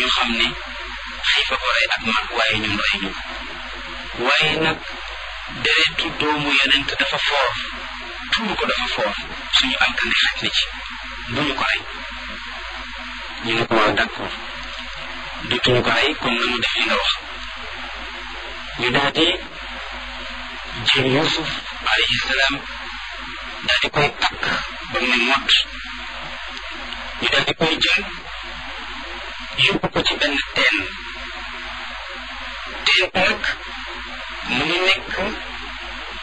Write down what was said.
xam ne xiifa ko rey ak mag waaye ñun rey ñu waaye nag deretu doomu yonent dafa foor tuur ko dafa foor suñu alkande xaj na ci bu ñu ko rey ñu ne ko waaw d'accord dutuñu ko rey comme na mu def li nga wax ñu daal di jël Yuusuf alayhi salaam daal di koy takk ba mu ne mott ñu daal di koy jël yóbbu ko ci benn teen teen nag mu ngi nekk